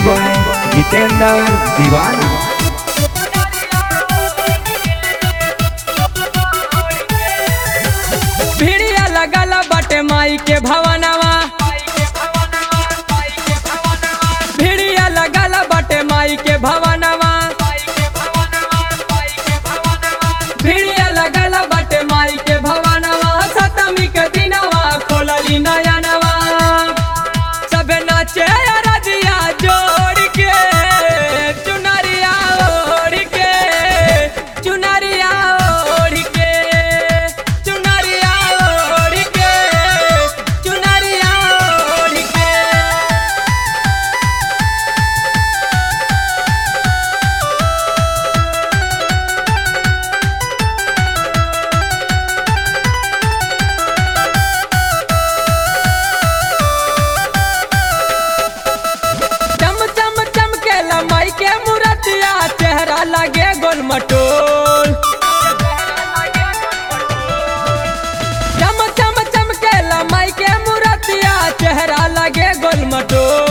by Jitendra दीवाना भिड़िया लगल बाटे माई के भवनवा भिड़िया लगल बाटे माई के भवनवा भिड़िया लगल बाटे माई के भवनवा सतमी के दिनवा खोलली नयनवा सबे नाचे रजिया जोड़ के चुनरिया ओढ़ के चुनरिया ओढ़ के चुनरिया ओढ़ के चुनरिया ओढ़ के चम चम चमकेला माई के मूरतिया चेहरा लगे गोल मटोल चम चम चमकेला माई के मूरतिया चेहरा लगे गोल मटोल